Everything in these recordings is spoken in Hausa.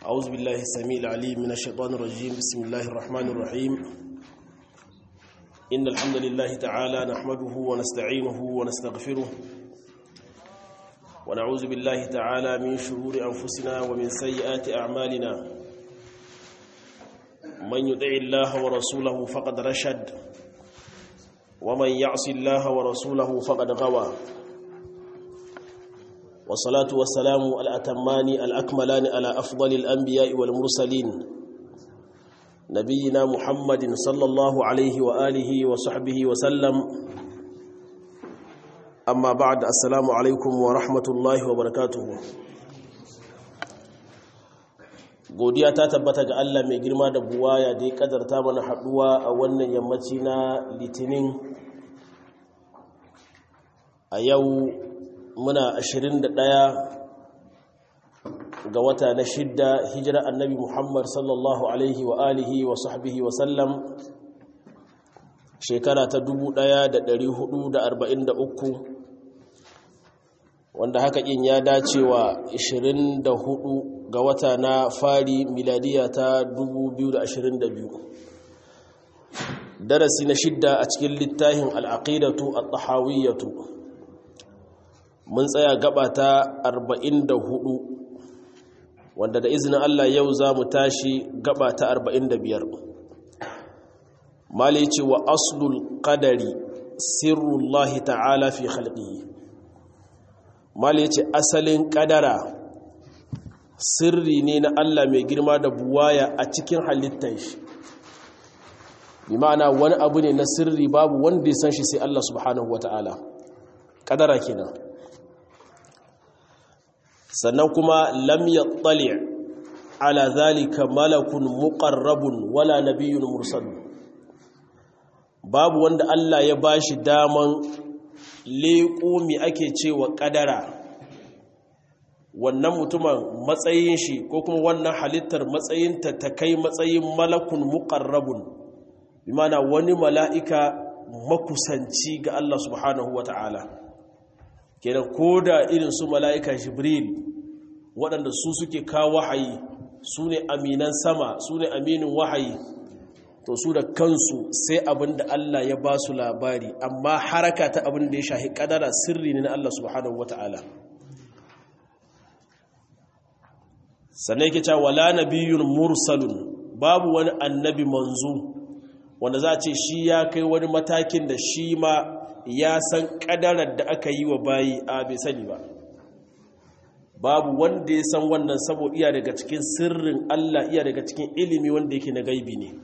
أعوذ بالله السميع العليم من الشيطان الرجيم بسم الله الرحمن الرحيم إن الحمد لله تعالى نحمده ونستعينه ونستغفره ونعوذ بالله تعالى من شرور أنفسنا ومن سيئات أعمالنا من يطع الله ورسوله فقد رشد ومن يعص الله ورسوله فقد غوى والصلاة والسلام الأتمان الأكملان على أفضل الأنبياء والمرسلين نبينا محمد صلى الله عليه وآله وصحبه وسلم أما بعد السلام عليكم ورحمة الله وبركاته godiya ta tabbata ga Allah mai girma da buwaya da ya kadarta mana haduwa a wannan yammaci na litinin a yau muna 21 ga wata na shidda hijira annabi Muhammad sallallahu alaihi wa alihi wa sahbihi wa sallam shekara ta 1443 wanda haka in ya dace wa 24 ga wata na fari miladiya ta 2022 darasi na shidda a cikin littafin al'aqidatu at-tahawiyyatu mun tsaya gaba ta 44 wanda da izinin Allah yau za mu tashi gaba ta 45 mali ce wa aslul qadari sirrullahi ta'ala fi khalqihi mali ce asalin kadara sirri ne na Allah mai girma da buwaya a cikin halittar shi bi ma'ana wani abu ne na sirri babu wanda ya san shi sai Allah subhanahu wata'ala kadara kenan sannan kuma lam yattali ala zalika malakun muqarrabun wala nabiyyun mursal babu wanda Allah ya bashi daman leƙo mi ake cewa kadara wannan mutumin matsayin shi ko kuma wannan halittar matsayinta ta kai matsayin malakun muqarrabun bi mana wani mala'ika makusanci ga Allah subhanahu wata'ala kenan ko da irin su mala'ika jibril waɗanda su suke kawo wahayi su ne aminan sama su ne aminin wahayi to su da kansu sai abin da Allah ya ba su labari amma haraka ta abin da ya shahi ƙadara sirri ne na Allah subhanahu wata'ala sannan yake cewa wala nabiyyun mursalun babu wani annabi manzo wanda za a ce shi ya kai wani matakin da shi ma ya san kadarar da aka yi wa bayi a bai sani ba babu wanda ya san wannan saboda iya daga cikin sirrin Allah iya daga cikin ilimi wanda yake na gaibi ne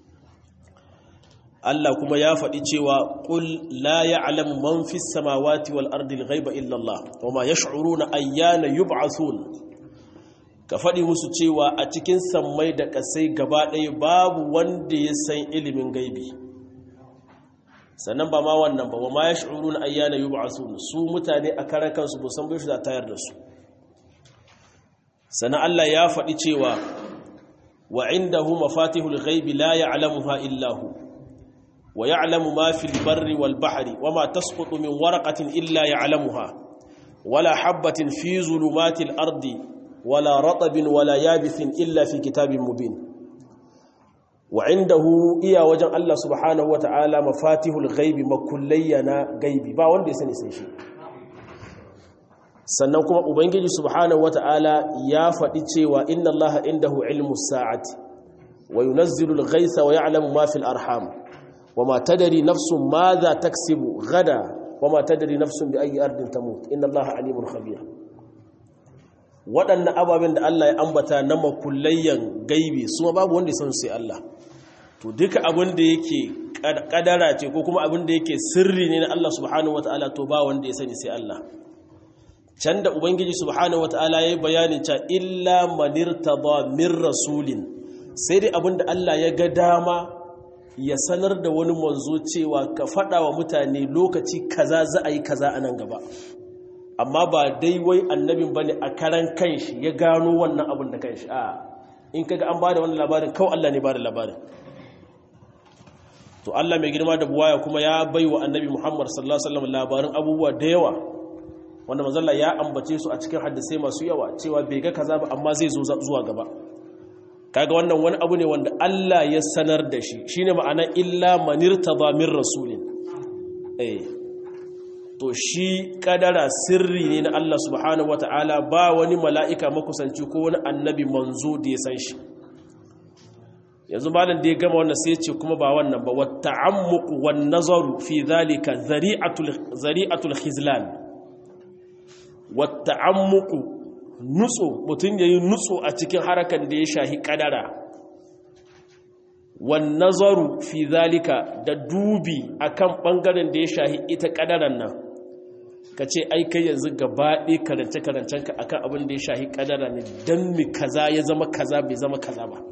Allah kuma ya faɗi cewa ƙul la ya'lamu man fis samawati wal ardi al-ghaiba illa Allah wa ma yash'uruna ayyana yub'athun ka faɗi musu cewa a cikin sammai da ƙasai gaba ɗaya babu wanda ya san ilimin gaibi sannan ba ma wannan ba wa ma ya shi'uru na ayyana yi ba'asu su mutane a karan kansu ba san bai shi da tayar da su sannan Allah ya faɗi cewa wa inda hu mafatihul ghaibi la ya'lamuha illa hu wa ya'lamu ma fil barri wal bahri wa ma tasqutu min waraqatin illa ya'lamuha wala habatin fi zulumatil ardi wala ratabin wala yabithin illa fi kitabin mubin wa indahu iya wajen Allah subhanahu wata'ala mafatihul ghaibi makullayyana gaibi ba wanda ya sani sai shi sannan kuma ubangiji subhanahu wata'ala ya faɗi cewa inna Allah indahu ilmu sa'ati wa yunazzilu al-ghaytha wa ya'lamu ma fil arham wa ma tadri nafsun madha taksibu gada wa ma tadri nafsun bi ayyi ardin tamut inna Allah alimun khabir waɗannan ababen da Allah ya ambata na makullayyan gaibi su babu wanda ya san sai Allah to duka abin da yake kadara ce ko kuma abin da yake sirri ne na Allah subhanahu wataala to ba wanda ya sani sai Allah can da ubangiji subhanahu wataala yayi bayanin cewa illa manirtada min rasulin sai dai abin da Allah ya ga dama ya sanar da wani manzo cewa ka faɗa wa mutane lokaci kaza za a yi kaza a nan gaba amma ba dai wai annabin ba ne a karan kanshi ya gano wannan abin da kanshi a in kaga an ba da wani labarin kawai Allah ne ba da labarin to Allah mai girma da buwaya kuma ya bai wa annabi Muhammad sallallahu alaihi wasallam labarin abubuwa da yawa wanda manzalla ya ambace su a cikin hadisai masu yawa cewa bai ga kaza ba amma zai zo zuwa gaba kaga wannan wani abu ne wanda Allah ya sanar da shi shine ma'ana illa manirtada min rasulin eh to shi kadara sirri ne na Allah subhanahu wata'ala ba wani mala'ika makusanci ko wani annabi manzo da ya san shi yanzu malam da ya gama wannan sai ce kuma ba wannan ba wata ammuku wan nazaru fi zalika zari'atul khizlan wata ammuku nutso mutum ya yi nutso a cikin harakan da ya shahi kadara wan nazaru fi zalika da dubi akan bangaren da ya shahi ita kadaran nan ka ce ai kai yanzu gabaɗe karance-karancenka akan abin da ya shahi kadara ne don mi kaza ya zama kaza bai zama kaza ba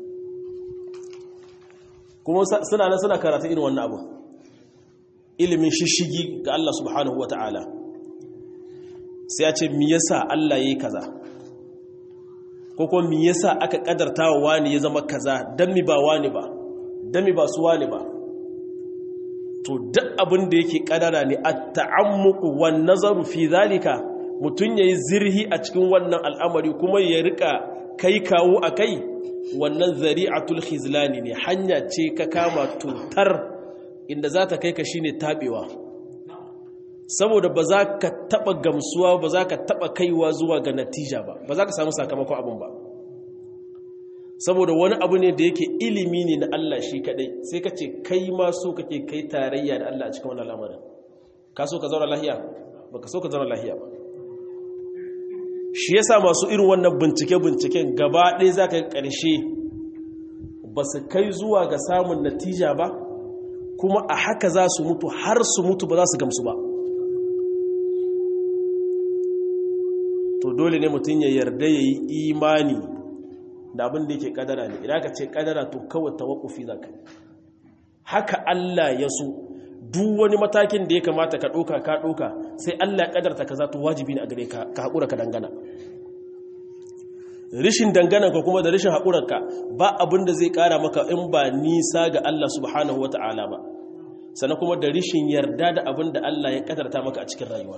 kuma suna nan suna karatu irin wannan abu ilimin shishigi ga Allah subhanahu wa ta'ala sai ya ce mi yasa Allah ya yi kaza ko kuma mi yasa aka kadarta wa wani ya zama kaza don mi ba wani ba don mi ba su wani ba to duk abin da yake kadara ne a ta'ammuku wan nazaru fi zalika mutum yayi zirhi a cikin wannan al'amari kuma ya rika kai kawo a kai wannan zari'atul khizlani ne hanya ce ka kama tutar inda za ta kai ka shine tabewa saboda ba za ka taba gamsuwa ba za ka taba kaiwa zuwa ga natija ba ba za ka samu sakamakon abin ba saboda wani abu ne da yake ilimi ne na Allah shi kadai sai ka ce kai ma so kake kai tarayya da Allah a cikin wannan lamarin ka so ka zauna lahiya ba ka so ka zauna lahiya ba shi yasa masu irin wannan bincike-binciken gaba ɗaya za ka yi ƙarshe ba su kai zuwa ga samun natija ba kuma a haka za su mutu har su mutu ba za su gamsu ba to dole ne mutum ya yarda ya yi imani da abin da yake kadara ne idan ka ce kadara to kawai tawakufi za ka haka Allah ya so duk wani matakin da ya kamata ka ɗoka ka ɗoka sai Allah ya kadarta ka za to wajibi ne a gare ka ka haƙura ka dangana rishin dangananka kuma da rishin haƙurarka ba abin da zai ƙara maka in ba nisa ga Allah subhanahu wa ta'ala ba sannan kuma da rishin yarda da abin da Allah ya kadarta maka a cikin rayuwa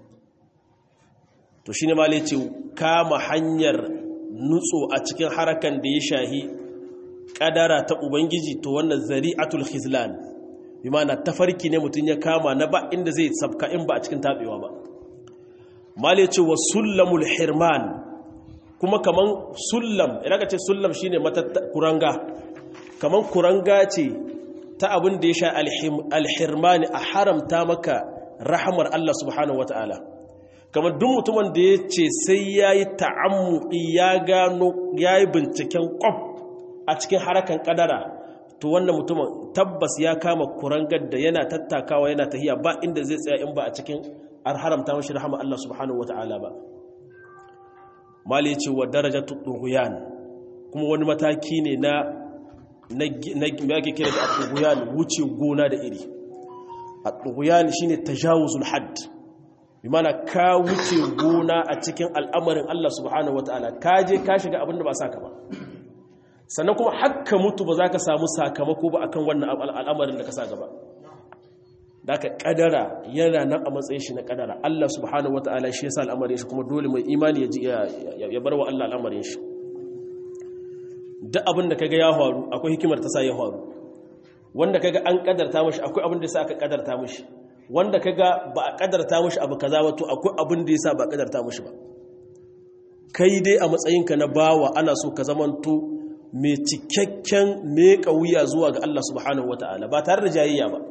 to shi ne ma ce kama hanyar nutso a cikin harakan da ya shahi kadara ta ubangiji to wannan zari'atul khizlan bi mana tafarki ne mutum ya kama na ba inda zai sabka in ba a cikin tabewa ba mali ce wa sullamul hirman kuma kaman sullam idan ka ce sullam shine mata kuranga kaman kuranga ce ta abin da ya sha alhirmani a haramta maka rahamar Allah subhanahu wataala kamar duk mutumin da ya ce sai ya yi ta'ammuki ya gano ya yi binciken kwaf a cikin harakan kadara to wannan mutumin tabbas ya kama kurangar da yana tattakawa yana tahiya ba inda zai tsaya in ba a cikin an haramta mashi rahama Allah subhanahu wata'ala ba mali ce wa daraja tuɗuguyan kuma wani mataki ne na na ake kira da tuɗuguyan wuce gona da iri a tuɗuguyan shine tajawuzul hadd bi mana ka wuce gona a cikin al'amarin Allah subhanahu wa ta'ala ka je ka shiga abin da ba saka ba sannan kuma hakka mutu ba za ka samu sakamako ba akan wannan al'amarin da ka sa gaba da ka kadara yana nan a matsayin shi na kadara Allah subhanahu wa ta'ala shi yasa al'amarin shi kuma dole mai imani ya bar wa Allah al'amarin shi duk abin da kaga ya faru akwai hikimar ta sa ya faru wanda kaga an kadarta mashi akwai abin da sa aka kadarta mashi wanda kaga ba a kadarta mushi abu kaza wato akwai abin da yasa ba a kadarta mushi ba kai dai a matsayinka na bawa ana so ka zamanto mai cikakken meka wuya zuwa ga Allah subhanahu wataala ba tare da jayayya ba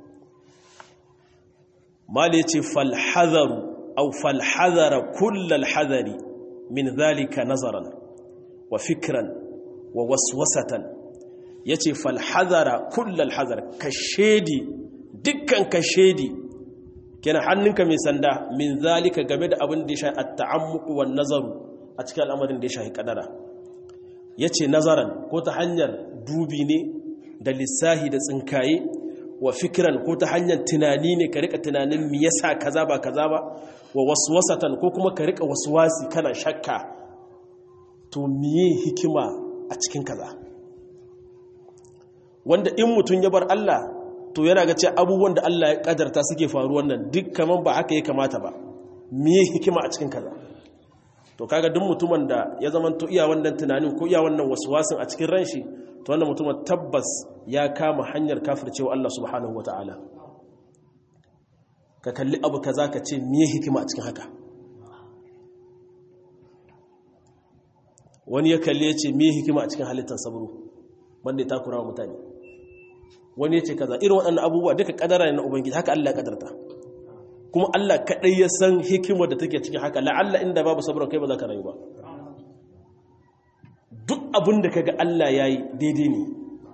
mal yace fal hadaru aw fal hadara kullal hadari min zalika nazaran wa fikran wa waswasatan yace fal hadara kullal hadar kashedi dukkan ka shedi kenan hannunka mai sanda min zalika game da abin da ya shahi at-ta'ammuq wan nazaru a cikin al'amarin da ya shahi kadara yace nazaran ko ta hanyar dubi ne da lissahi da tsinkaye wa fikran ko ta hanyar tunani ne ka rika tunanin me yasa kaza ba kaza ba wa waswasatan ko kuma ka rika waswasi kana shakka to miye hikima a cikin kaza wanda in mutun ya bar Allah to yana ga ce abubuwan da Allah ya kadarta suke faru wannan duk kaman ba haka ya kamata ba miye hikima a cikin kaza to kaga duk mutumin da ya zama to iya wannan tunanin ko iya wannan waswasin a cikin ran shi to wannan mutumin tabbas ya kama hanyar kafircewa Allah subhanahu wataala ka kalli abu kaza ka ce me hikima a cikin haka wani ya kalli ya ce me hikima a cikin halittar sabro wanda ya takura wa mutane wani ya ce kaza irin waɗannan abubuwa duka kadara ne na ubangiji haka Allah ya kadarta kuma Allah kaɗai ya san hikimar da take cikin haka la'alla inda babu sabron kai ba za ka rayu ba duk abin da kaga Allah ya yi daidai ne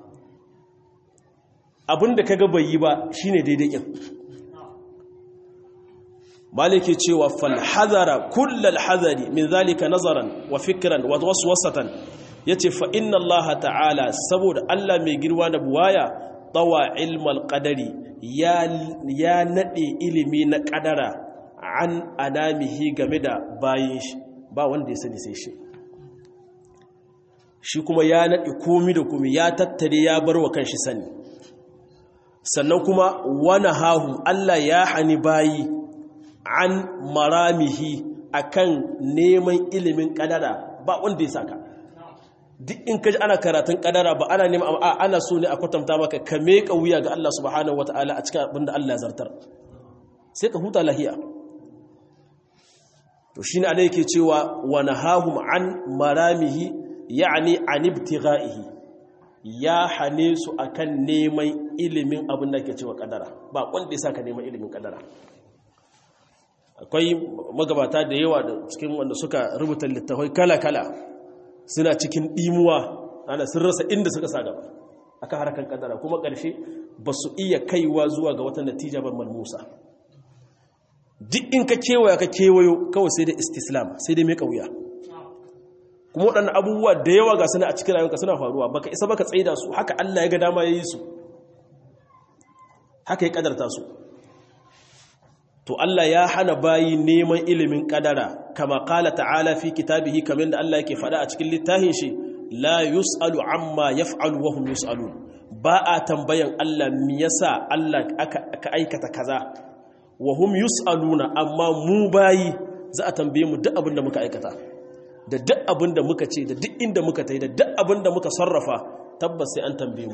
abin da kaga bai yi ba shine daidai kin maliki cewa fal hadara kullal hadari min zalika nazaran wa fikran wa waswasatan yace fa inna Allah ta'ala saboda Allah mai girma da buwaya tawa ilmal qadari ya ya nade ilimi na kadara an anamihi game da bayin shi ba wanda ya sani sai shi shi kuma ya nade komi da komi ya tattare ya bar wa kanshi sani sannan kuma wana hahu Allah ya hani bayi an maramihi akan neman ilimin kadara ba wanda ya saka duk in kaji ana karatun kadara ba ana neman a ana so ne a kwatanta maka ka meka wuya ga Allah subhanahu wataala a cikin abinda Allah ya zartar sai ka huta lahiya to shine ana yake cewa wa nahahum an maramihi ya'ni an ibtigha'ihi ya hane su akan neman ilimin abin da ke cewa kadara ba wanda ya saka neman ilimin kadara akwai magabata da yawa da cikin wanda suka rubuta littafai kala-kala suna cikin ɗimuwa ana sun rasa inda suka sa gaba aka harkar kadara kuma ƙarshe ba su iya kaiwa zuwa ga wata natija ban malmusa duk in ka kewaya ka kewayo kawai sai da istislam sai dai mai wuya kuma waɗannan abubuwa da yawa ga suna a cikin rayuwarka suna faruwa baka isa baka tsaida su haka Allah ya ga dama ya yi su haka ya kadarta su to Allah ya hana bayi neman ilimin kadara kama kala ta'ala fi kitabihi kamar da Allah yake faɗa a cikin littafin shi la yus'alu amma yaf'alu wa hum yus'alun ba a tambayan Allah me yasa Allah aka aikata kaza wa hum yus'aluna amma mu bayi za a tambaye mu duk abin da muka aikata da duk abin da muka ce da duk inda muka tai da duk abin da muka sarrafa tabbas sai an tambaye mu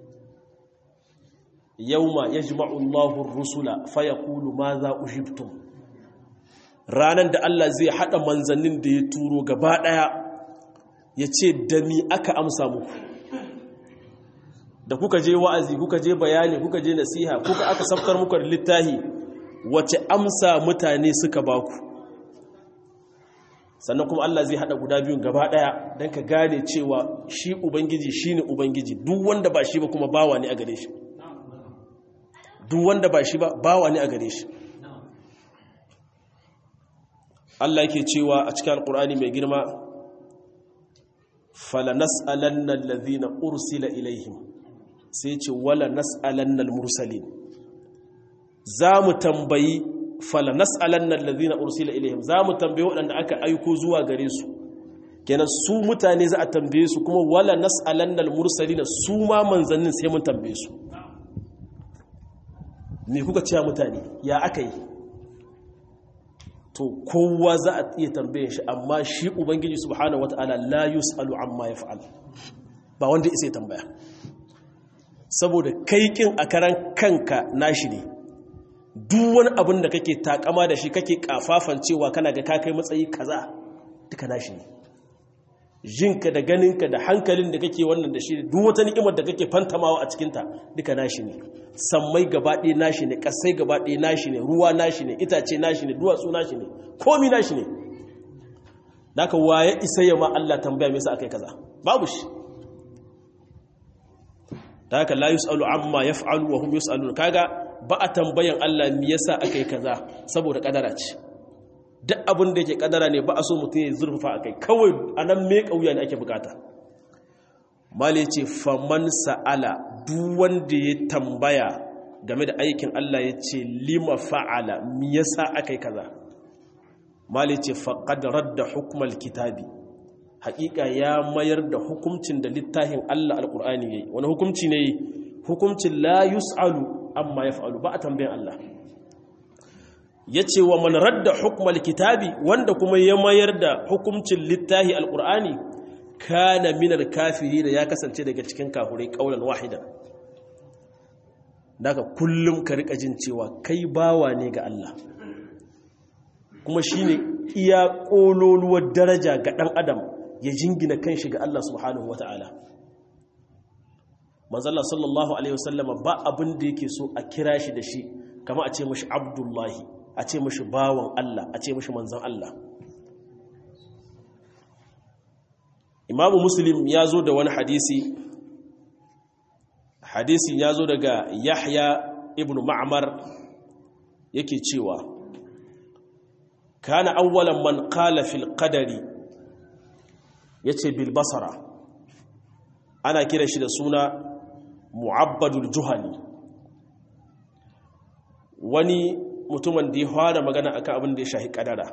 yauma yajma'u Allahu ar-rusula fayaqulu madha ujibtum ranan da Allah zai hada manzannin da ya turo gaba daya yace da mi aka amsa muku da kuka je wa'azi kuka je bayani kuka je nasiha kuka aka safkar muku da littahi wace amsa mutane suka baku sannan kuma Allah zai hada guda biyun gaba daya dan ka gane cewa shi ubangiji shine ubangiji duk wanda ba shi ba kuma bawa ne a gare shi duk wanda ba shi ba bawa ne a gare shi Allah yake cewa a cikin alkur'ani mai girma fala nas'alanna allazina ursila ilaihim sai ce wala nas'alanna almursalin zamu tambayi fala nas'alanna allazina ursila ilaihim zamu tambayi waɗanda aka aiko zuwa gare su kenan su mutane za a tambaye su kuma wala nas'alanna almursalin su ma manzannin sai mun tambaye su me kuka cewa mutane ya aka yi to kowa za a iya tambaye shi amma shi ubangiji subhanahu wata'ala la yus'alu amma yaf'al ba wanda isa tambaya saboda kaikin a karan kanka nashi ne duk wani abin da kake takama da shi kake kafafan cewa kana ga kakai matsayi kaza duka nashi ne jinka da ganinka da hankalin da kake wannan da shi duk wata ni'imar da kake fantamawa a cikinta duka nashi ne sammai gabaɗe nashi ne ƙasai gabaɗe nashi ne ruwa nashi ne itace nashi ne duwatsu nashi ne komi nashi ne daga waye isa ya ma Allah tambaya me yasa akai kaza babu shi da haka la yus'alu amma yaf'alu wa hum yus'alun kaga ba a tambayan Allah me yasa akai kaza saboda kadara ce duk abin da yake kadara ne ba a so mutum ya zurfafa akai kawai anan me kauya ne ake bukata mali ce faman sa'ala duk wanda ya tambaya game da aikin Allah ya ce lima fa'ala me yasa akai kaza mali ce faqad radda hukmal kitabi haƙiƙa ya mayar da hukuncin da littafin Allah alƙur'ani yayi wani hukunci ne hukuncin la yus'alu amma yaf'alu ba a tambayan Allah yace wa man radda hukmal kitabi wanda kuma ya mayar da hukuncin littahi alqur'ani kana minal kafirin ya kasance daga cikin kafirai kaulan wahidan daga kullum ka rika jin cewa kai bawa ne ga Allah kuma shine iya kololuwar daraja ga dan adam ya jingina kanshi ga Allah subhanahu wataala manzala sallallahu alaihi wasallama ba abin da yake so a kira shi da shi kama a ce mashi abdullahi a ce mashi bawan Allah a ce mashi manzan Allah imamu muslim ya zo da wani hadisi hadisi ya zo daga yahya ibn ma'amar yake cewa kana awwalan man qala fil qadari yace bil basara ana kira shi da suna mu'abbadul juhani wani mutumin da ya fara magana akan abin da ya shahi kadara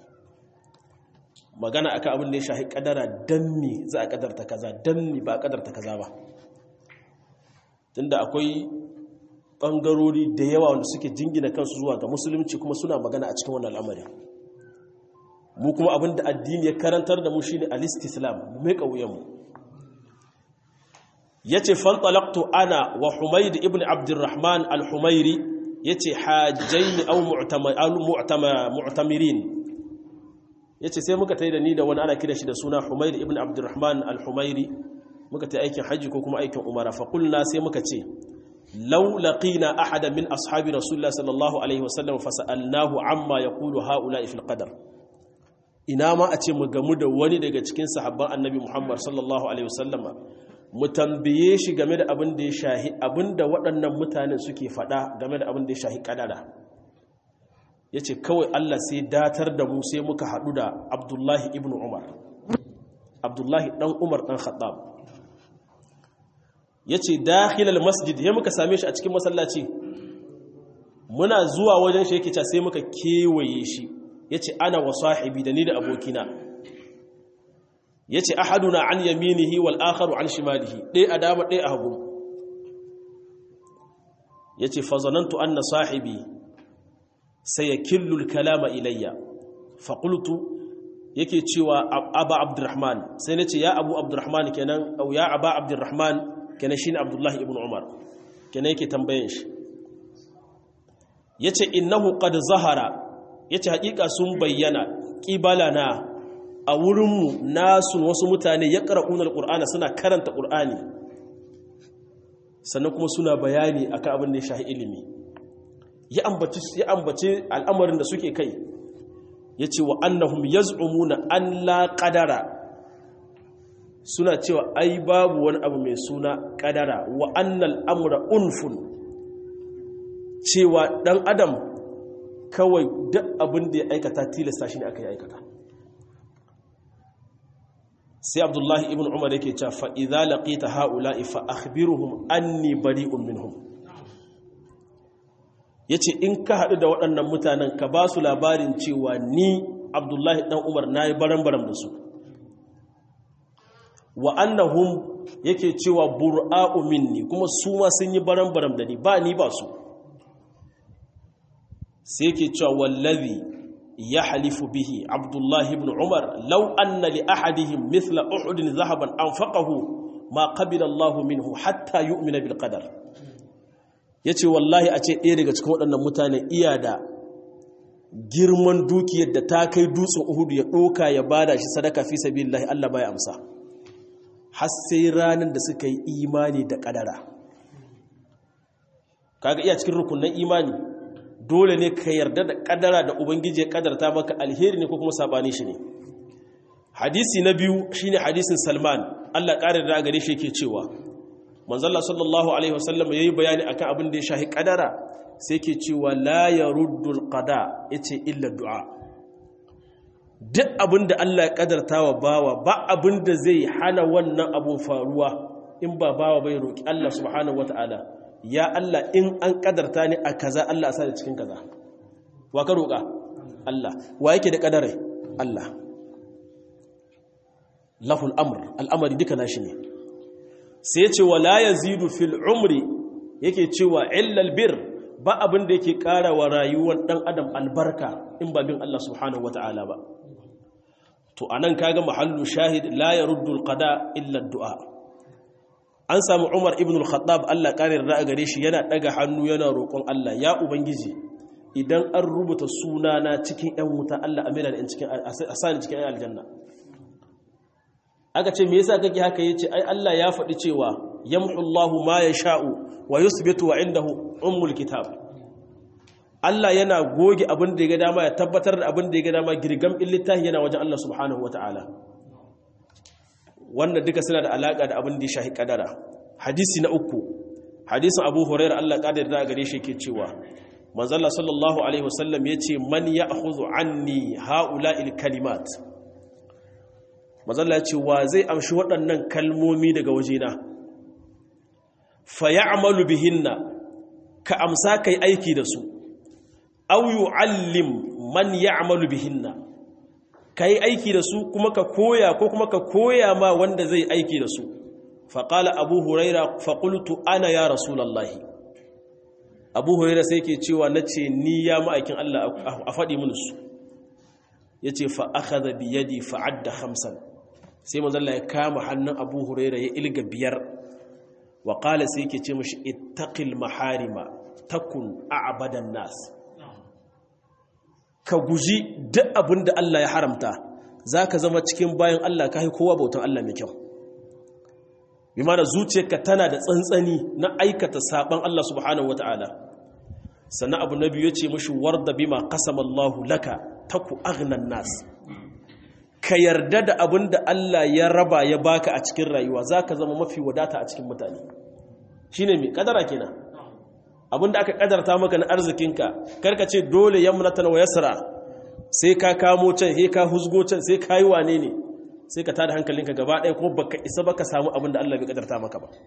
magana akan abin da ya shahi kadara dan me za a kadarta kaza dan me ba a kadarta kaza ba tunda akwai bangarori da yawa wanda suke jingina kansu zuwa ga musulunci kuma suna magana a cikin wannan al'amari mu kuma abin da addini ya karantar da mu shine al-istislam mu mai kauyen mu yace fantalaqtu ana wa humayd ibn abdurrahman al-humayri yace hajjaini aw mu'tamirin yace sai muka tayi da ni da wani ana kira shi da suna humayd ibn abdurrahman al-humayri muka tayi aikin haji ko kuma aikin umara fa qulna sai muka ce law laqina ahada min ashabi rasulullah sallallahu alaihi wasallam fa sa'alnahu amma yaqulu haula'i fil qadar ina ma a ce mu gamu da wani daga cikin sahabban annabi muhammad sallallahu alaihi wasallama mu tambaye shi game da abin da ya shahi abin da waɗannan mutanen suke faɗa game da abin da ya shahi ƙadara ya ce kawai Allah sai datar da mu sai muka haɗu da abdullahi ibn umar abdullahi ɗan umar ɗan khattab ya ce dakhilal masjid ya muka same shi a cikin masallaci muna zuwa wajen shi yake sai muka kewaye shi ya ce ana wa sahibi da ni da abokina ya ce ahaduna an yaminihi wal akharu an shimalihi ɗaya a dama ɗaya a hagu ya ce fazanantu an na sahibi sai ya killul kalama ilayya faƙultu yake cewa aba abdurrahman sai na ce ya abu abdurrahman kenan au ya aba abdurrahman kenan shi ne abdullahi ibn umar kenan yake tambayin shi ya ce innahu qad zahara ya ce haƙiƙa sun bayyana ƙibalana a wurinmu nasu wasu mutane ya ƙara'un al'ur'ana suna karanta ƙur'ani sannan kuma suna bayani a kan abin da ya shahi ilimi ya ambaci al'amarin da suke kai ya ce wa annahum ya na an la ƙadara suna cewa ai babu wani abu mai suna ƙadara wa annal amura unfun cewa ɗan adam kawai duk abin da ya aikata tilasta shi ne aka yi aikata sai abdullahi ibn umar yake cewa fa idza laqita haula'i fa akhbiruhum anni bari'un minhum yace in ka hadu da waɗannan mutanen ka ba su labarin cewa ni abdullahi dan umar nayi baran-baran da su wa annahum yake cewa bur'a'u minni kuma su ma sun yi baran-baran da ni ba ni ba su sai yake cewa wallazi يحلف به عبد الله بن عمر لو أن لأحدهم مثل أحد ذهبا أنفقه ما قبل الله منه حتى يؤمن بالقدر yace wallahi a ce ɗaya daga cikin waɗannan mutane iya da girman dukiyar da ta kai dutsen uhudu ya ɗoka ya bada shi sadaka fi sabilillahi Allah baya amsa har sai ranar da suka yi imani da ƙadara kaga iya cikin rukunin imani dole ne ka yarda da kadara da ubangiji ya kadarta maka alheri ne ko kuma sabani shi ne hadisi na biyu shine hadisin salman allah ƙarar da gare shi yake cewa manzalla sallallahu alaihi wasallam ya yi bayani akan abin da ya shahi kadara sai ke cewa la ya ruddul qada ya ce illa du'a duk abin da allah ya kadarta wa bawa ba abin da zai hana wannan abun faruwa in ba bawa bai roƙi allah subhanahu wata'ala ya Allah in an kadarta ni a kaza Allah sa da cikin kaza wa ka roƙa Allah wa yake da kadarai Allah lahul amr al'amari duka nashi ne sai ya ce wa la yazidu fil umri yake cewa illal bir ba abin da yake ƙara wa rayuwar ɗan adam albarka in ba bin Allah subhanahu wata'ala ba to anan kaga mahallu shahid la yaruddu alqada illa du'a an samu Umar ibn al-Khattab Allah ƙarin ra'a gare shi yana daga hannu yana roƙon Allah ya ubangiji idan an rubuta sunana cikin ƴan wuta Allah amina da cikin asani cikin ƴan aljanna aka ce me yasa kake haka yace ai Allah ya faɗi cewa yamhu Allahu ma yasha'u wa yusbitu wa indahu ummul kitab Allah yana goge abin da ya ga dama ya tabbatar da abin da ya ga dama girgam in littafi yana wajen Allah subhanahu wataala wannan duka suna da alaka da abin da ya shahi kadara hadisi na uku hadisin Abu Hurairah Allah kadar da gare shi yake cewa manzo Allah sallallahu alaihi wasallam yace man ya'khudhu anni ha'ula'il kalimat mazalla ce wa zai amshi waɗannan kalmomi daga wajena fa ya'malu bihinna ka amsa kai aiki da su aw yu'allim man ya'malu bihinna kai aiki da su kuma ka koya ko kuma ka koya ma wanda zai aiki da su fa qala abu huraira fa qultu ana ya rasulullahi abu huraira sai ke cewa nace ni ya ma'aikin Allah a faɗi mun su yace fa akhadha bi yadi fa adda khamsan sai manzalla ya kama hannun abu huraira ya ilga biyar wa ƙala sai ke ce mashi ittaqil maharima takun a'badan nas ka guji duk abin da Allah ya haramta zaka zama cikin bayan Allah kai kowa bautan Allah mai kyau bi mana zuciyarka tana da tsantsani na aikata saban Allah subhanahu wataala sannan abu na biyu ya ce mashi warda bima qasama Allahu laka taku aghnan nas ka yarda da abin da Allah ya raba ya baka a cikin rayuwa za ka zama mafi wadata a cikin mutane shi ne mai kadara kenan abin da aka kadarta maka na arzikinka karka ce dole yamnatan wa yasra sai ka kamo can sai ka husgo can sai ka yi wane ne sai ka tada hankalinka gaba ɗaya kuma baka isa baka samu abin da Allah bai kadarta maka ba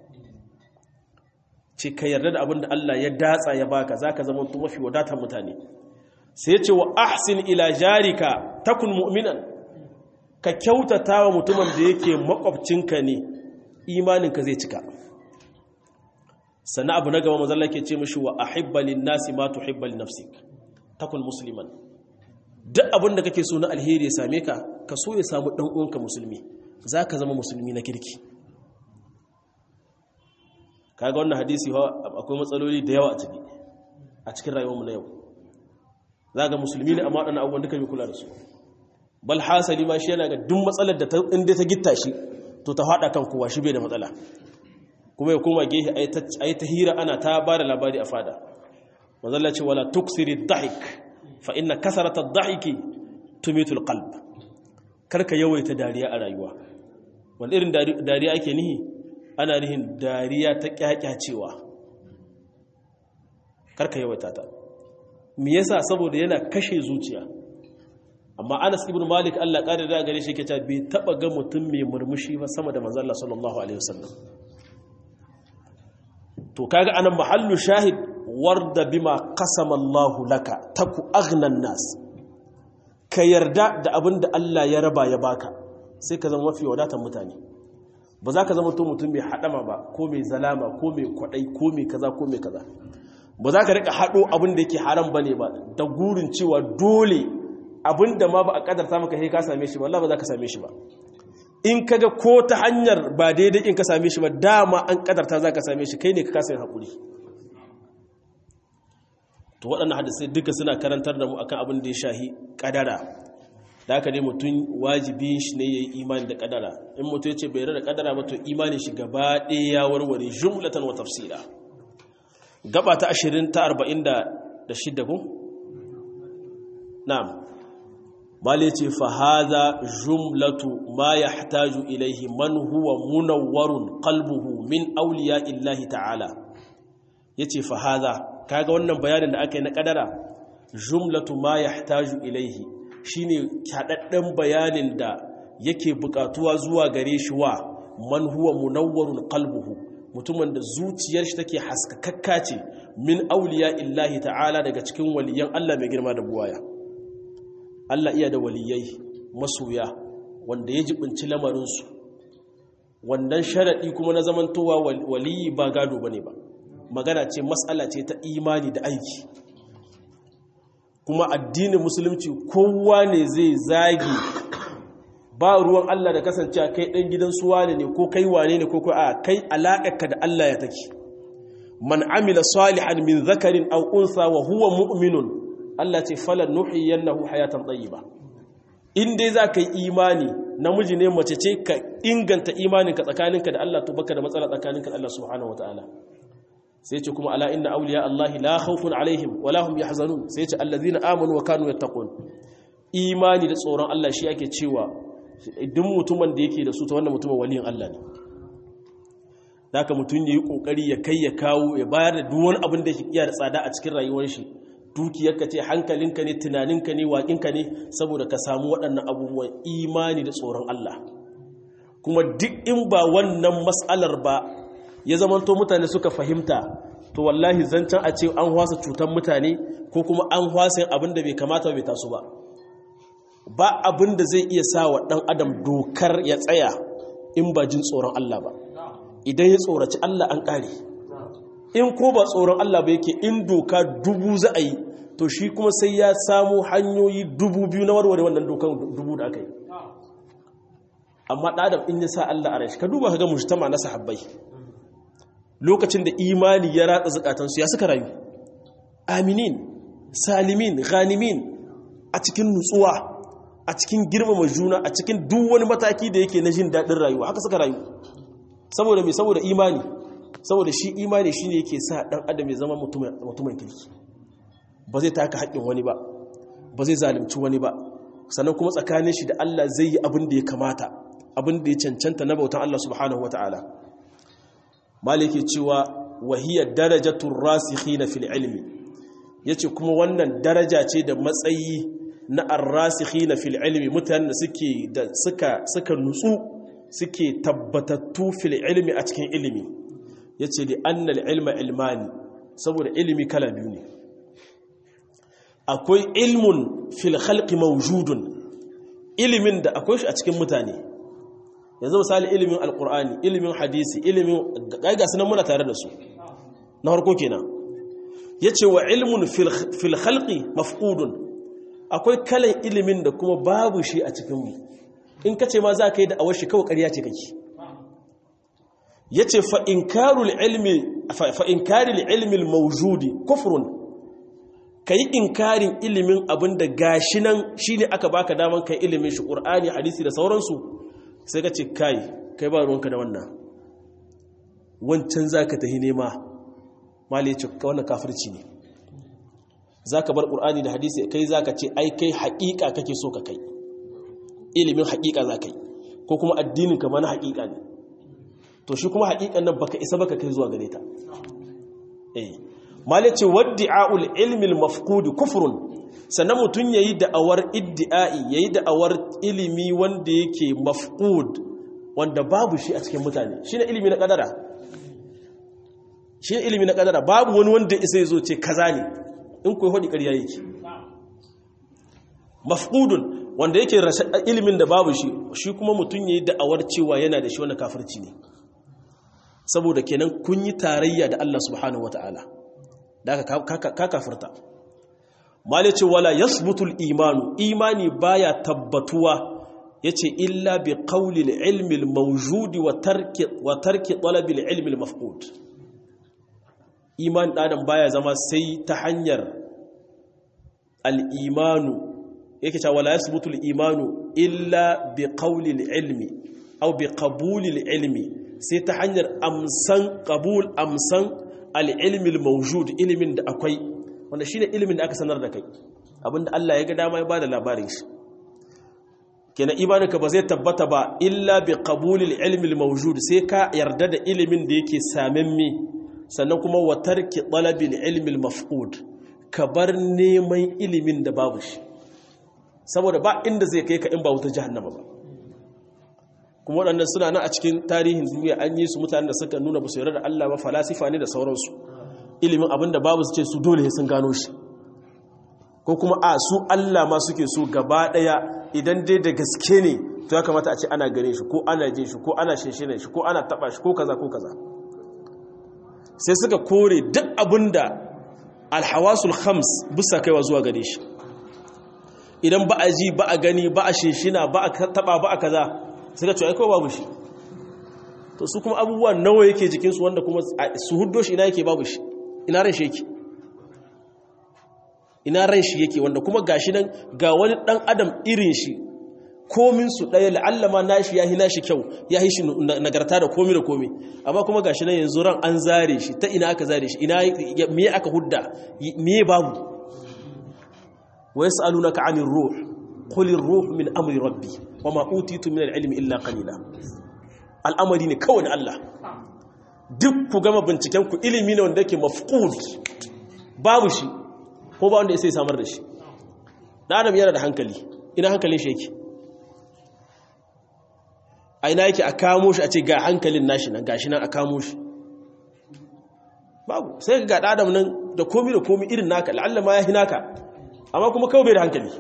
ce ka yarda da abin da Allah ya datsa ya baka za ka zama mafi wadatar mutane sai ce wa ahsin ila jarika takun mu'minan ka kyautata wa mutumin da yake makwabcinka ne imaninka zai cika sannan abu na gaba mazalla ke ce mashi wa ahibbalin nasi ma tuhibbal nafsik takun musliman duk abin da kake so na alheri ya same ka ka so ya samu dan uwanka musulmi zaka zama musulmi na kirki kaga wannan hadisi akwai matsaloli da yawa a ciki a cikin rayuwarmu na yau zaka musulmi ne amma wadannan abubuwan duka bai kula da su bal hasali ma shi yana ga duk matsalar da inda ta gitta shi to ta hada kan kowa shi bai da matsala kuma ya koma gehe ayi ta hira ana ta ba da labari a fada manzalla ce wala tuksiri dhahik fa inna kasarata dhahiki tumitu alqalb karka yawaita dariya a rayuwa wani irin dariya ake nihi ana nihin dariya ta kyakyacewa karka yawaita ta me yasa saboda yana kashe zuciya amma Anas ibn Malik Allah ƙara da gare shi yake cewa bai taba ga mutum mai murmushi ba sama da manzon Allah sallallahu alaihi wasallam to kaga anan mahallu shahid warda bima qasama Allah laka taku aghnan nas ka yarda da abin da Allah ya raba ya baka sai ka zama mafi wadatar mutane ba za ka zama to mutum mai hadama ba ko mai zalama ko mai kwadai ko mai kaza ko mai kaza ba za ka rika hado abin da yake haram bane ba da gurin cewa dole abin da ma ba a kadarta maka sai ka same shi ba Allah ba za ka same shi ba in kaga ko ta hanyar ba daidai in ka same shi ba dama an kadarta za ka same shi kai ne ka kasa yin haƙuri to waɗannan hadisai duka suna karantar da mu akan abin da ya shahi kadara da haka ne mutum wajibi shi ne ya yi imani da kadara in mutum ya ce bai da kadara ba to imanin shi gaba ɗaya ya warware jumlatan wa tafsira gaba ta ashirin ta arba'in da shidda ku na'am bale ce fahaza jumlatu ma ya hataju ilaihi man huwa munawwarun qalbuhu min auliya illahi ta'ala yace fahaza kaga wannan bayanin da aka yi na kadara jumlatu ma ya hataju ilaihi shine kadadden bayanin da yake bukatuwa zuwa gare shi wa man huwa munawwarun qalbuhu mutumin da zuciyar shi take haskakakka ce min auliya illahi ta'ala daga cikin waliyan Allah mai girma da buwaya Allah iya da waliyai masoya wanda ya jibinci lamarinsu wannan sharaɗi kuma na zamantowa waliyi ba gado ba ne ba magana ce matsala ce ta imani da aiki kuma addinin musulunci kowa ne zai zagi ba ruwan Allah da kasancewa kai ɗan gidan suwa ne ko kai wane ne ko a kai alaƙarka da Allah ya take man amila salihan min zakarin aw unsa wa huwa mu'minun Allah ce falan nuhiyannahu hayatan tayyiba in dai za ka yi imani namiji ne mace ce ka inganta imaninka tsakaninka da Allah to baka da matsala tsakaninka da Allah subhanahu wataala sai ce kuma ala inna awliya Allah la khawfun alaihim wa la hum yahzanun sai ce allazina amanu wa kanu yattaqun imani da tsoron Allah shi ake cewa duk mutumin da yake da su ta wannan mutumin waliyin Allah ne haka mutum yayi kokari ya kai ya kawo ya bayar da duk wani abin da yake iya da tsada a cikin rayuwar shi dukiyarka ce hankalinka ne tunaninka ne waƙinka ne saboda ka samu waɗannan abubuwan imani da tsoron Allah kuma duk in ba wannan matsalar ba ya zamanto mutane suka fahimta to wallahi zancen a ce an hwasa cutar mutane ko kuma an hwasa abin da bai kamata bai taso ba ba abin da zai iya sa wa ɗan adam dokar ya tsaya in ba jin tsoron Allah ba idan ya tsoraci Allah an ƙare in ko ba tsoron Allah ba yake in doka dubu za a yi to shi kuma sai ya samu hanyoyi dubu biyu na warware wannan dokan dubu da aka yi amma ɗadam in ya sa Allah a rai ka duba ka ga mujtama na sahabbai lokacin da imani ya ratsa zukatansu ya suka rayu aminin salimin ghanimin a cikin nutsuwa a cikin girmama juna a cikin duk wani mataki da yake na jin daɗin rayuwa haka suka rayu saboda mai saboda imani saboda shi imani shi ne yake sa ɗan adam ya zama mutumin kirki ba zai taka haƙƙin wani ba ba zai zalimci wani ba sannan kuma tsakanin shi da Allah zai yi abin da ya kamata abin da ya cancanta na bautan Allah subhanahu wa ta'ala maliki cewa wahiyar darajatun rasikhina fil ilmi yace kuma wannan daraja ce da matsayi na arrasikhina fil ilmi mutanen da suke da suka suka nutsu suke tabbatattu fil ilmi a cikin ilimi yace li anna al ilma ilmani saboda ilimi kala biyu ne akwai ilmun fil khalqi mawjudun ilimin da akwai shi a cikin mutane yanzu misali ilimin alkur'ani ilimin hadisi ilimin gaiga sunan muna tare da su na harko kenan yace wa ilmun fil khalqi mafqudun akwai kalan ilimin da kuma babu shi a cikin mu in kace ma za ka yi da awar shi kawai ƙarya ce kake yace fa inkarul ilmi fa inkarul ilmi al mawjudi kufrun kai inkarin ilimin abinda gashi nan shine aka baka daman kai ilimin shi qur'ani hadisi da sauransu sai ka ce kai kai ba ruwanka da wannan wancan za ka tahi nema mali ce wannan kafirci ne za ka bar ƙur'ani da hadisi kai za ka ce ai kai haƙiƙa kake so ka kai ilimin haƙiƙa za ka yi ko kuma addinin ka mana haƙiƙa ne to shi kuma haƙiƙan nan baka isa baka kai zuwa gare ta eh mali ce waddi'a'ul ilmi al-mafqud kufrun sannan mutum ya yi da'awar iddi'a'i ya yi da'awar ilimi wanda yake mafkud wanda babu shi a cikin mutane shi ne ilimi na ƙadara shi ne ilimi na ƙadara babu wani wanda isa ya zo ce kaza ne in kuwa haɗi ƙarya yake mafkudun wanda yake ilimin da babu shi shi kuma mutum ya yi da'awar cewa yana da shi wanda kafirci ne saboda kenan kun yi tarayya da Allah subhanahu wa ta'ala da aka ka kafirta mali ce wala yasbutul imanu imani baya tabbatuwa yace illa bi qawli al-ilmi al-mawjud wa tarki wa tarki talab al-ilmi al-mafqud iman dan baya zama sai ta hanyar al-imanu yake cewa wala yasbutul imanu illa bi qawli al-ilmi aw bi qabuli al-ilmi sai ta hanyar amsan qabul amsan al-ilmi al-mawjud ilimin da akwai wanda shi ne ilimin da aka sanar da kai abinda Allah ya ga dama ya ba da labarin shi kenan imaninka ba zai tabbata ba illa bi qabulil ilmi al-mawjud sai ka yarda da ilimin da yake samamme sannan kuma wa tarki talabil ilmi al-mafqud ka bar neman ilimin da babu shi saboda ba inda zai kai ka in ba wuta jahannama ba kuma waɗannan suna nan a cikin tarihin duniya an yi su mutanen da suka nuna ba su yarda da Allah ba falasifa ne da sauransu ilimin abin da babu su ce su dole sun gano shi ko kuma a su Allah ma suke so gaba daya idan dai da gaske ne to ya kamata a ce ana gane shi ko ana jin shi ko ana shinshine shi ko ana taba shi ko kaza ko kaza sai suka kore duk abinda alhawasul khams bisa kaiwa zuwa gare shi idan ba a ji ba a gani ba a shinshina ba a taba ba a kaza suka ce aikowa babu shi to su kuma abubuwa nawa yake jikinsu wanda kuma su huddo shi ina yake babu shi ina ran shi yake ina ran shi yake wanda kuma gashi nan ga wani dan adam irin shi komin su daya la'allama nashi yahi nashi kyau yahi shi nagarta da komi da komi amma kuma gashi nan yanzu ran an zare shi ta ina aka zare shi ina me aka hudda me babu wa yas'alunaka 'anir ruh qul ar-ruh min amri rabbi wama utitu min al-ilmi illa qalila al'amari ne kawai na Allah duk ku gama binciken ku ilimi ne wanda yake mafqud babu shi ko ba wanda ya sai samar da shi na adam yana da hankali ina hankalin shi yake a ina yake a kamo shi a ce ga hankalin nashi nan gashi nan a kamo shi babu sai ga adam nan da komi da komi irin naka la'alla ma ya hi naka amma kuma kawai bai da hankali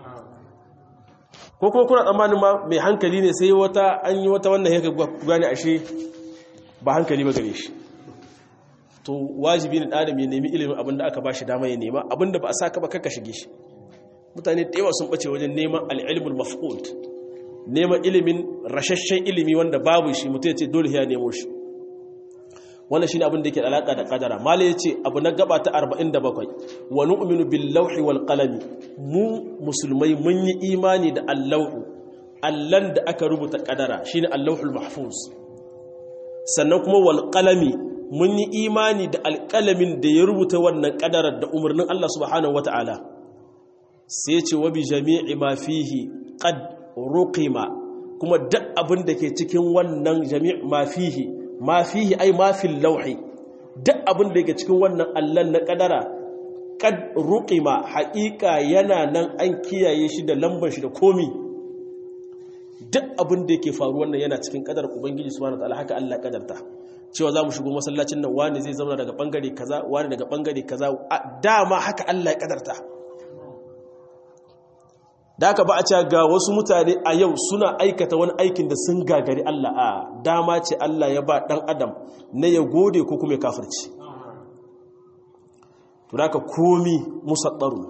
ko kuma kuna tsammanin ma mai hankali ne sai wata an yi wata wannan yaka gane ashe ba hankali ba gare shi to wajibi ne adam ya nemi ilimin abinda aka ba shi dama ya nema abinda ba a saka ba kaka shige shi mutane da yawa sun bace wajen neman al'ilmul maf'ud neman ilimin rashashen ilimi wanda babu shi mutum ya ce dole ya nemo shi wannan shine abin da yake alaka da kadara mala yace abu na gaba ta 47 wa nu'minu bil lawhi wal qalami mu musulmai mun yi imani da allahu allan da aka rubuta kadara shine allahul mahfuz sannan kuma wal qalami mun yi imani da alqalamin da ya rubuta wannan kadarar da umarnin Allah subhanahu wataala sai ce wa bi jami'i ma fihi qad ruqima kuma duk abin da ke cikin wannan jami' ma fihi ma fihi ai ma fil lawhi duk abin da yake cikin wannan allan na kadara kad ruqima haqiqa yana nan an kiyaye shi da lambar shi da komi duk abin da yake faru wannan yana cikin kadar ubangiji subhanahu wataala haka Allah kadarta cewa za mu shigo masallacin nan wani zai zauna daga bangare kaza wani daga bangare kaza dama haka Allah ya kadarta da aka ba a ce ga wasu mutane a yau suna aikata wani aikin da sun gagari Allah a dama ce Allah ya ba ɗan adam na ya gode ko kuma ya kafirci to da aka komi musaddaru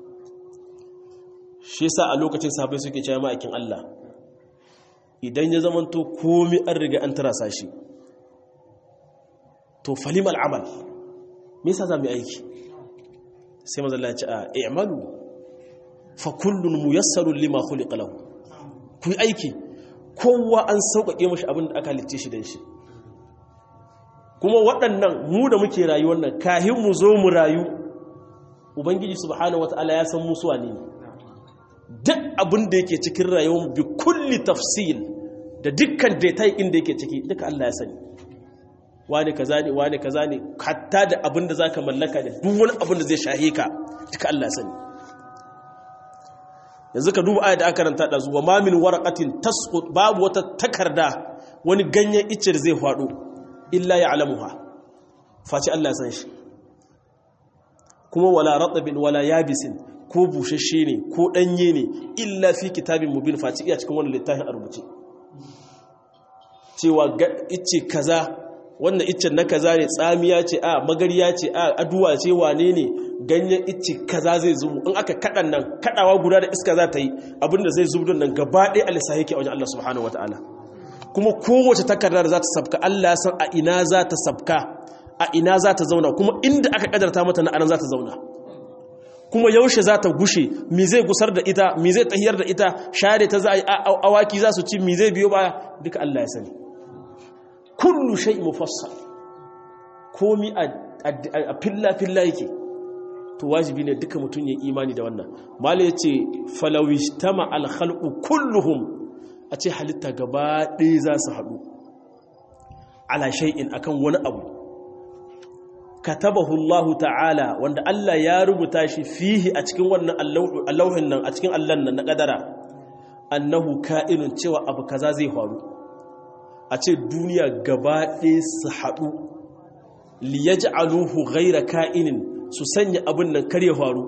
shi sa a lokacin sahabai suke cewa ma'aikin Allah idan ya zamanto komi an riga an tarasa shi to falim al'amal me yasa za mu yi aiki sai mazalla ya ce a i'malu fa kullun muyassarun lima khuliqa lahu ku aiki kowa an sauƙaƙe mashi abin da aka halicce shi dan shi kuma waɗannan mu da muke rayuwar nan kahin mu zo mu rayu ubangiji subhanahu wataala ya san musu wane ne duk abin da yake cikin rayuwar bi kulli tafsil da dukkan detail din da yake ciki duka Allah ya sani wani kaza ne wani kaza ne hatta da abin da zaka mallaka da duk wani abin da zai shahe ka duka Allah ya sani yanzu ka duba ayat da aka ranta da zuwa mamin waraqatin tasqut babu wata takarda wani ganyen icce da zai faɗo illa ya'lamuha face Allah san shi kuma wala ratbin wala yabisin ko bushashe ne ko danye ne illa fi kitabin mubin face iya cikin wannan littafin a rubuce cewa icce kaza wannan iccen na kaza ne tsamiya ce a magariya ce a aduwa ce wane ne ganyen icce kaza zai zubu in aka kaɗan nan kaɗawa guda da iska za ta yi abinda zai zubu nan gaba ɗaya alisa yake a wajen Allah subhanahu wa ta'ala kuma kowace takarda da za ta sabka Allah san a ina za ta sabka a ina za ta zauna kuma inda aka kadarta mata na anan za ta zauna kuma yaushe za ta gushe mi zai gusar da ita mi zai tahiyar da ita share ta za a awaki za su ci mi zai biyo baya duka Allah ya sani kullu shay mufassal komi a filla filla yake to wajibi ne duka mutum ya imani da wannan mala yace falawishtama al-khalqu kulluhum a ce halitta gaba ɗaya za su haɗu ala shay'in akan wani abu katabahu Allah ta'ala wanda Allah ya rubuta shi fihi a cikin wannan allauhin nan a cikin allan nan na kadara annahu ka'inun cewa abu kaza zai faru a ce duniya gaba ɗaya su haɗu liyaj'aluhu ghayra ka'inin su sanya abin nan kar ya faru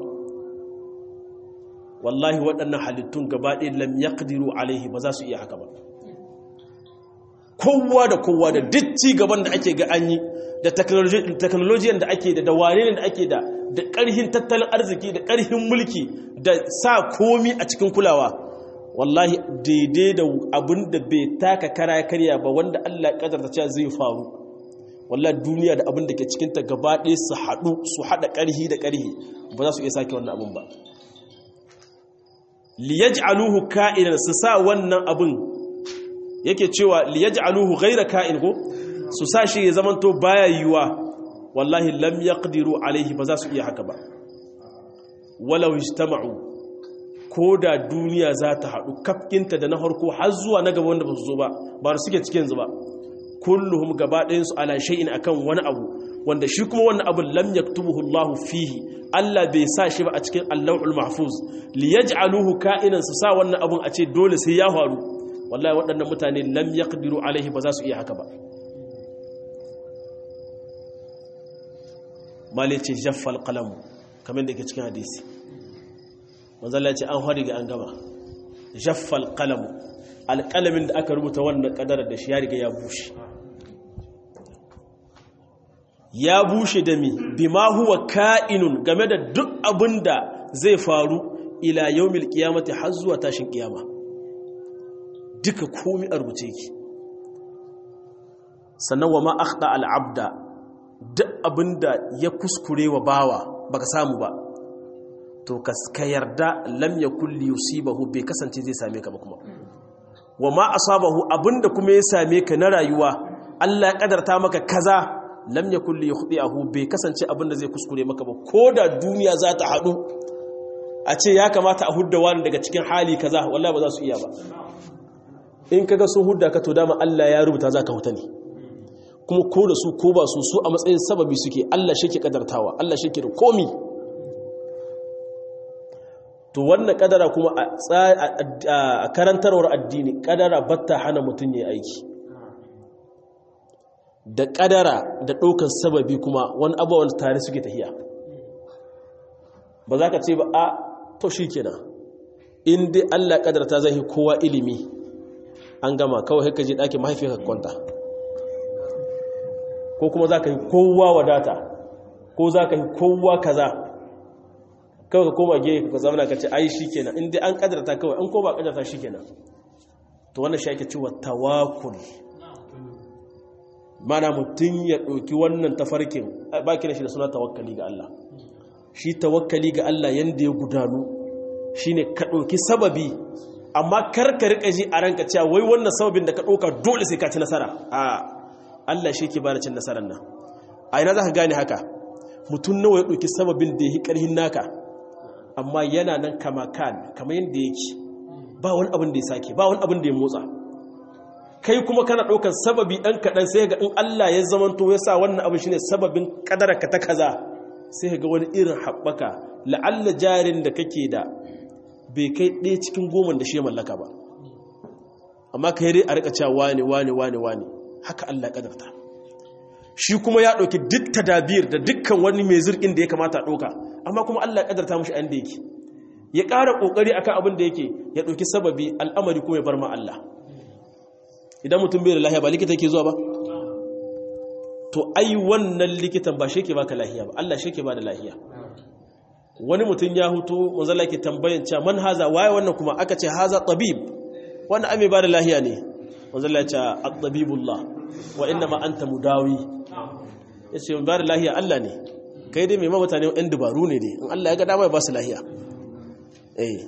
wallahi waɗannan halittun gaba ɗaya lam yaqdiru alaihi ba za su iya haka ba kowa da kowa da duk ci gaban da ake ga an yi da technology da ake da da wane da ake da da ƙarhin tattalin arziki da ƙarhin mulki da sa komi a cikin kulawa wallahi daidai da abin da bai taka kara karya ba wanda Allah kadarta cewa zai faru wallahi duniya da abin da ke cikinta gaba ɗaya su haɗu su haɗa ƙarhi da ƙarhi ba za su iya sake wannan abin ba liyaj'aluhu ka'inan su sa wannan abin yake cewa liyaj'aluhu ghayra ka'in ko su sa shi ya zamanto baya yiwa wallahi lam yaqdiru alaihi ba za su iya haka ba walau ijtama'u ko da duniya za ta haɗu kafkinta da na harko har zuwa na gaba wanda ba su zo ba ba su suke cikin zuba kulluhum gaba ɗayansu ala shay'in akan wani abu wanda shi kuma wannan abu lam yaktubuhu Allahu fihi Allah bai sa shi ba a cikin Allahul Mahfuz li yaj'aluhu ka'inan su sa wannan abun a ce dole sai ya faru wallahi waɗannan mutane lam yaqdiru alaihi ba za su iya haka ba malice jaffal qalam kamar da yake cikin hadisi manzala ce an hari ga an gama jaffal qalam alƙalamin da aka rubuta wannan ƙadarar da shi ya riga ya bushe ya bushe da mi bima huwa ka'inun game da duk abin da zai faru ila yawmil qiyamati har zuwa tashin kiyama duka komi a rubuce ki sannan wa ma akhta al abda duk abinda ya kuskure wa bawa baka samu ba to ka yarda lam yakul yusibahu bai kasance zai same ka ba kuma wa ma asabahu abinda kuma ya same ka na rayuwa Allah ya kadarta maka kaza lam yakul li yukhdi'ahu bai kasance abinda zai kuskure maka ba koda duniya za ta hadu a ce ya kamata a hudda wani daga cikin hali kaza wallahi ba za su iya ba in kaga sun hudda ka to dama Allah ya rubuta za ka huta ne kuma ko da su ko ba su su a matsayin sababi suke Allah shi ke kadartawa Allah shi ke da komi to wannan kadara kuma a karantarwar addini kadara batta hana mutum ya aiki da kadara da ɗaukar sababi kuma wani abubuwan tare suke tafiya ba za ka ce ba a to shi kenan in dai allah kadarta zai kowa ilimi an gama kawai haka je ɗakin mahaifiyar kwanta ko kuma za ka yi kowa wadata ko za ka yi kowa kaza kawai ka koma gefe ka zama ka ce ai shi kenan in dai an kadarta kawai an ko ba kadarta shi kenan to wannan shi ake cewa tawakul mana mutum ya ɗauki wannan tafarkin ba kira shi da suna tawakkali ga Allah shi tawakkali ga Allah yanda ya gudanu shine ka ɗauki sababi amma kar ka riƙa ji a ranka cewa wai wannan sababin da ka ɗauka dole sai ka ci nasara a Allah shi ke bada cin nasarar nan a ina za ka gane haka mutum nawa ya ɗauki sababin da ya yi ƙarhin naka amma yana nan kama kan kama yadda yake ba wani abin da ya sake ba wani abin da ya motsa kai kuma kana ɗaukar sababi ɗan kaɗan sai ga in Allah ya zamanto ya sa wannan abin shine sababin ƙadararka ta kaza sai ga wani irin haɓaka la'alla jarin da kake da bai kai ɗaya cikin goma da shi ya mallaka ba amma ka yi a rika cewa wane wane wane wane haka Allah ƙadarta shi kuma ya ɗauki duk tadabir da dukkan wani mai zirkin da ya kamata a ɗauka amma kuma Allah ƙadarta mushi an da yake ya ƙara ƙoƙari akan abin da yake ya ɗauki sababi al'amari kuma ya bar ma Allah idan mutum bai da lahiya ba likita yake zuwa ba to ai wannan likitan ba shi ke baka lahiya ba Allah shi ke ba da lahiya wani mutum ya hutu manzala ke tambayin cewa man haza waye wannan kuma aka ce haza tabib wannan ame ba da lahiya ne manzala ya ce at-tabibullah wa inna ma anta mudawi yace ba da lahiya Allah ne kai dai mai mutane ɗan dubaru ne dai in Allah ya ga dama ya ba su lahiya eh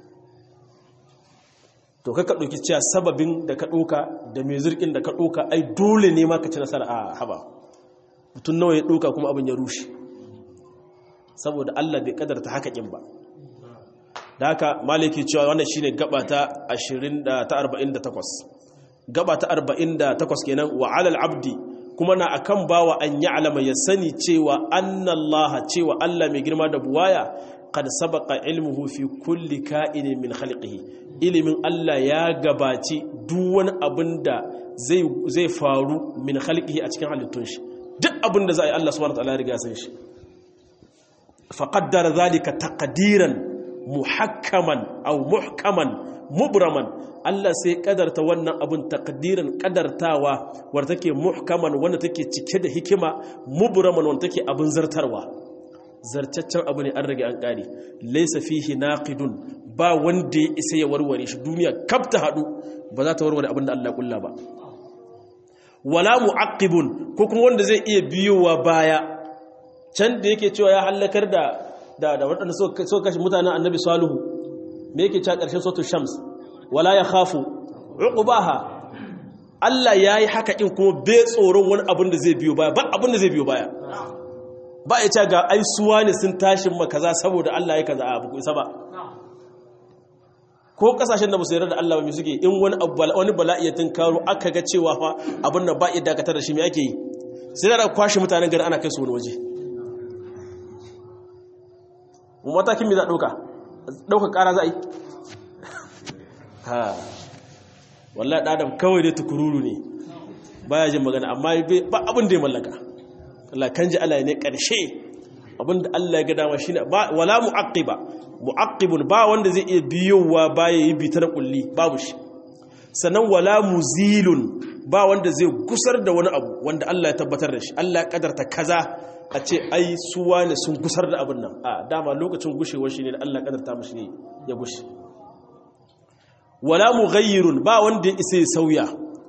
to ka ka ɗauki cewa sababin da ka ɗauka da mai zirkin da ka ɗauka ai dole ne ma ka ci nasara a haba mutum nawa ya ɗauka kuma abin ya rushe saboda Allah bai kadarta haka ƙin ba da haka maliki cewa wannan shine gaba ta 20 ta 48 gaba ta 48 kenan wa alal abdi kuma na akan bawa an ya'lama ya sani cewa annallaha cewa Allah mai girma da buwaya qad sabaqa ilmuhu fi kulli ka'inin min khalqihi ilimin Allah ya gabaci duk wani abin da zai faru min khalqihi a cikin halittun shi duk abin da za a yi Allah subhanahu wataala ya riga san shi fa qaddara zalika taqdiran muhakkaman aw muhkaman mubraman Allah sai kadarta wannan abin takdiran kadartawa wanda take muhkaman wanda take cike da hikima mubraman wanda take abin zartarwa zartaccen abu ne an rage an kare laysa fihi naqidun ba wanda ya isa ya warware shi duniya kaf ta hadu ba za ta warware abin da Allah ya kulla ba wala mu'aqqibun ko kuma wanda zai iya biyowa baya can da yake cewa ya halakar da da da waɗanda suka kashe mutanen annabi salihu me yake cewa ƙarshen sautu shams wala ya khafu uqbaha Allah yayi haka in kuma bai tsoron wani abin da zai biyo baya ba abin da zai biyo baya ba ya ce ga ai suwa ne sun tashi ma kaza saboda Allah ya kaza abu isa ba ko kasashen da musu yarda da Allah ba suke in wani wani bala'i ya karo aka ga cewa fa abin nan ba ya dakatar da shi me ake yi sai da kwashi mutanen gari ana kai su wani waje matakin me za ɗauka ɗauka ƙara za a yi ha wallah ɗadam kawai dai tukururu ne baya jin magana amma ba abin da ya mallaka Allah kan ji Allah ne ƙarshe abin da Allah ya ga dama shine ba wala mu'aqqiba mu'aqqibun ba wanda zai iya biyowa baya yi bitar kulli babu shi sannan wala muzilun ba wanda zai gusar da wani abu wanda Allah ya tabbatar da shi Allah ya kadarta kaza a ce ai suwa ne sun gusar da abin nan a dama lokacin gushewar shi ne da Allah kadarta mashi ne ya gushe wala mughayyirun ba wanda ya isa ya sauya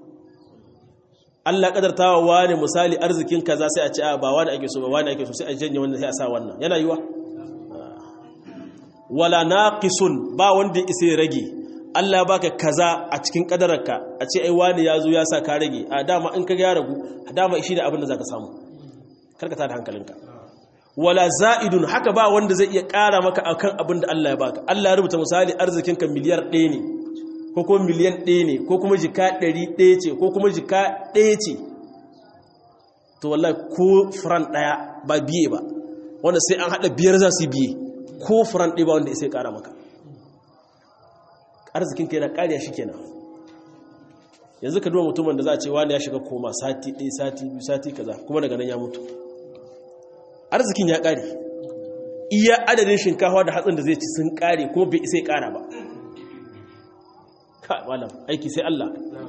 Allah kadarta wa wani misali arzikin kaza sai a ce a ba wani ake so ba wani ake so sai a janye wannan sai a sa wannan yana yiwa wala naqisun ba wanda ya isa ya rage Allah baka kaza a cikin kadararka a ce ai wani ya zo ya sa ka rage a dama in ka ya ragu dama shi da abin da zaka samu karka tada hankalinka wala za'idun haka ba wanda zai iya ƙara maka akan abin da Allah ya baka Allah ya rubuta misali arzikinka miliyar ɗaya ne ko kuma miliyan ɗaya ne ko kuma jika ɗari ɗaya ce ko kuma jika ɗaya ce to wallahi ko furan ɗaya ba biye ba wanda sai an haɗa biyar za su biye ko furan ɗaya ba wanda ya sai ƙara maka arzikinka yana ƙariya shi kenan yanzu ka duba mutumin da za a ce wani ya shiga koma sati ɗaya sati biyu sati kaza kuma daga nan ya mutu arzikin ya ƙare iya adadin shinkawa da hatsin da zai ci sun ƙare kuma bai isa ya ƙara ba ka malam aiki sai Allah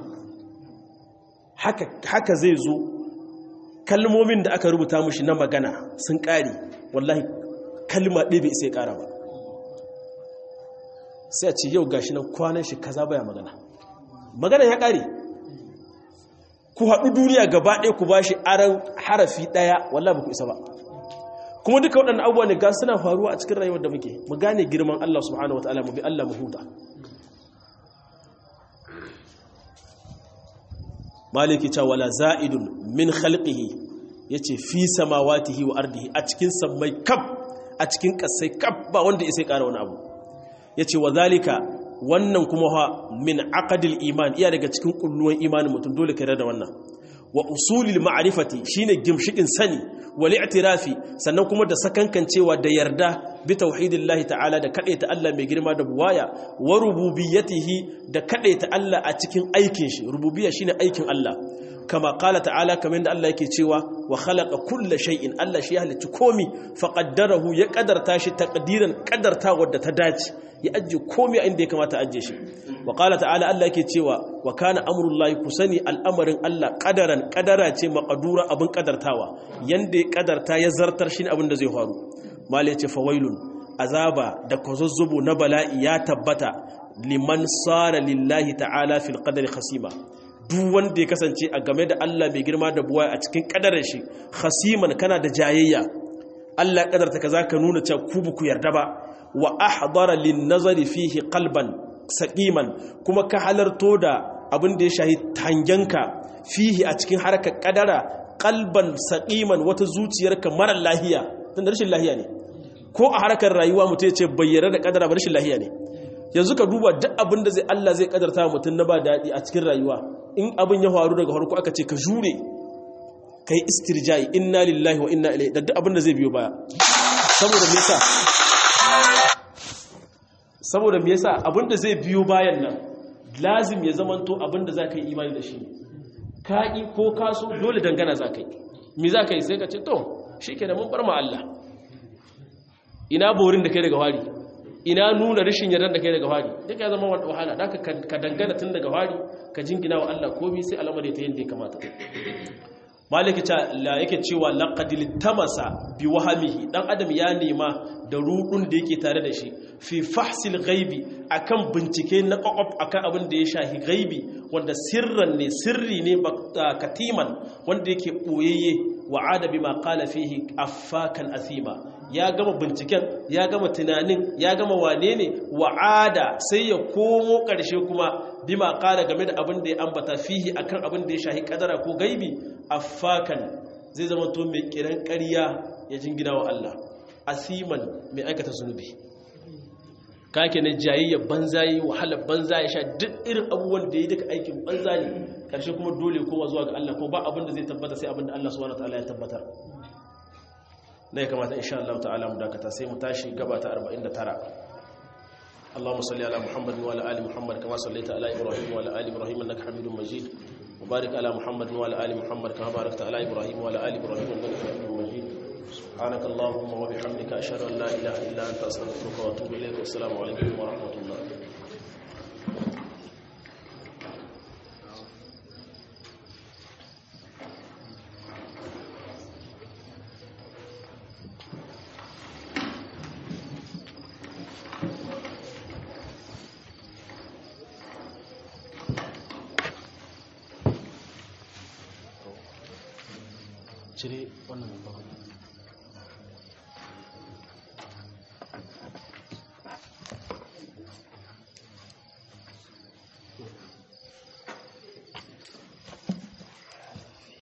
haka zai zo kalmomin da aka rubuta mushi na magana sun ƙare wallahi kalma ɗaya bai isa ya ƙara ba sai a ce yau gashi nan kwanan shi kaza baya magana magana ya ƙare ku haɗu duniya gaba ɗaya ku ba shi aran harafi ɗaya wallah ba ku isa ba kuma duka waɗannan abubuwa ne ga suna faruwa a cikin rayuwar da muke mu gane girman Allah subhanahu wataala mu bi Allah mu huta maliki ta wala za'idun min khalqihi yace fi samawatihi wa ardihi a cikin sammai kaf a cikin kasai kaf ba wanda ya sai ƙara wani abu yace wa zalika wannan kuma ha min aqdil iman iya daga cikin kulluwan imanin mutum dole ka da wannan wa usulil ma'rifati shine gimshikin sani wal i'tirafi sannan kuma da sakankancewa da yarda bi tauhidillahi ta'ala da kadaita Allah mai girma da buwaya wa rububiyyatihi da kadaita Allah a cikin aikin shi rububiyya shine aikin Allah kama qala ta'ala kamar da Allah yake cewa wa khalaqa kulla shay'in Allah shi ya halicci komi fa qaddarahu ya qadarta shi taqdiran qadarta wadda ta dace ya ajje komi a inda ya kamata ajje shi wa qala ta'ala Allah yake cewa wa kana amrullahi kusani al'amarin Allah qadaran qadara ce maqdura abin qadartawa yanda ya qadarta ya zartar shi abin da zai faru mal yace fawailun azaba da kozozzubu na bala'i ya tabbata liman sara lillahi ta'ala fil qadari khasima duk wanda ya kasance a game da Allah mai girma da buwa a cikin kadarar shi khasiman kana da jayayya Allah ya kadarta kaza ka nuna cewa ku ku yarda ba wa ahdara lin nazari fihi qalban saqiman kuma ka halarto da abin da ya shahi tangenka fihi a cikin harkar kadara qalban saqiman wata zuciyarka mara lahiya tunda rashin lahiya ne ko a harkar rayuwa mutum ya ce bayyana da kadara ba rashin lahiya ne yanzu ka duba duk abin da zai Allah zai kadarta mutum na ba daɗi a cikin rayuwa in abin ya faru daga farko aka ce ka jure ka yi istirjai inna lillahi wa inna ilaihi da duk abin da zai biyo baya saboda me yasa saboda me yasa abin da zai biyo bayan nan lazim ya zamanto abin da zaka yi imani da shi ka yi ko ka so dole dangana zaka yi me zaka yi sai ka ce to shikenan mun bar ma Allah ina borin da kai daga wari ina nuna rashin yarda da kai daga fari duka ya zama wahala da ka dangana tun daga fari ka jingina wa Allah komai sai al'amari ta yadda ya kamata maliki ta la yake cewa laqadil tamasa bi wahamihi dan adam ya nema da rudun da yake tare da shi fi fahsil ghaibi akan bincike na kwakwaf akan abin da ya shahi ghaibi wanda sirran ne sirri ne katiman wanda yake boyayye wa'ada bima qala fihi affakan athima ya gama binciken ya gama tunanin ya gama wane ne wa'ada sai ya komo ƙarshe kuma bima qala game da abin da ya ambata fihi akan abin da ya shahi kadara ko gaibi affakan zai zama to mai kiran ƙarya ya jingina wa Allah asiman mai aikata zunubi kake na jayayya banza yi wahalar banza ya sha duk irin abubuwan da ya duka aikin banza ne karshe kuma dole kowa zuwa ga Allah ko ba abin da zai tabbata sai abin da Allah subhanahu wataala ya tabbatar na ya kamata insha Allah ta'ala mu dakata sai mu tashi gaba ta 49 اللهم صل على محمد وعلى ال محمد كما صليت على ابراهيم وعلى ال ابراهيم انك حميد مجيد وبارك على محمد وعلى ال محمد كما باركت على ابراهيم وعلى ال ابراهيم انك حميد مجيد سبحانك اللهم وبحمدك اشهد ان لا اله الا انت استغفرك واتوب اليك والسلام عليكم ورحمه الله cire wannan babban